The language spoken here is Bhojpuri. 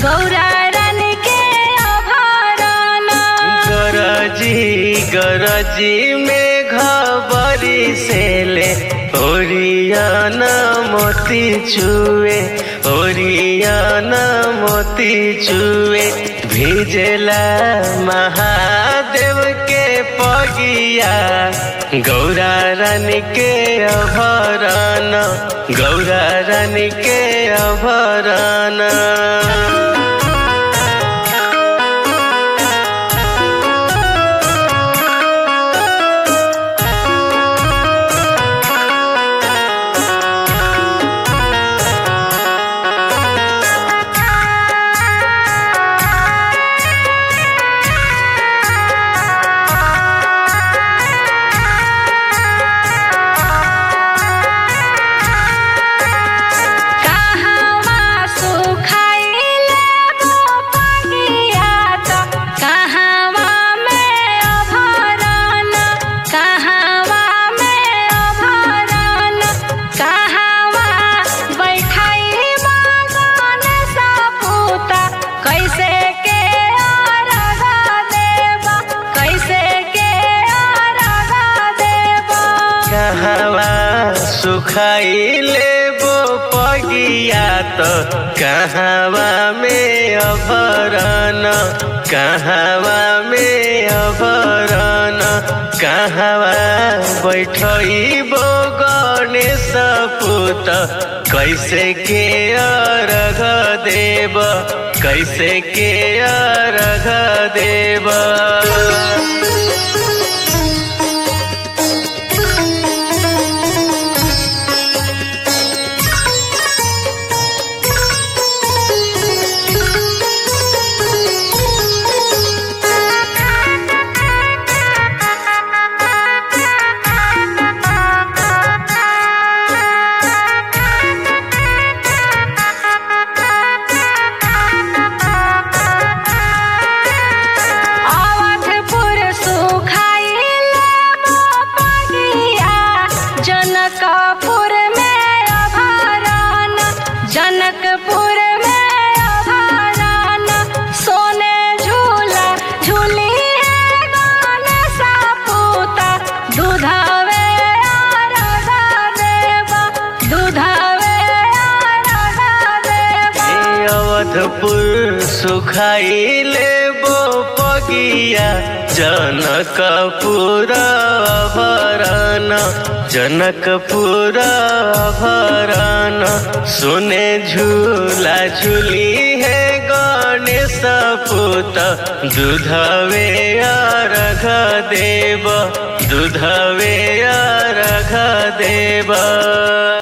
गौरा रानी के अभरण गरजी गरजी में घबरी से ले ओरियान मोती चुए ओरियान मोती चुए भिजला महादेव के पगिया गौरा रानी के अभरण गौरा रानी के अभरण कहवा सुखाइले पगिया त कहवा में अभरण कहवा में अभरण कहवा बैठाई मगन सपूता कैसे के अर्घ देवा कैसे के अर्घ देवा कहवा सुखाइले बो पगिया तो कहवा में अभरण कहवा में अभरण कहवा बैठबो गणेश पुत कैसे के अर्घ देव कैसे के अर्घ देव अवधपुर सुखाइले पगिया जनकपुर में अभरण जनकपुर में अभरण सोने झूला झूली है गणेश पूता दूधवे अर्घ देवा दूधवे अर्घ देवा ए अवधपुर सुखाइले बो पगिया जनकपुर भरण जनकपुर भरण सुने झूला झूली है गणेश पुत दूधवे अर्घ देव दूधवे अर्घ देव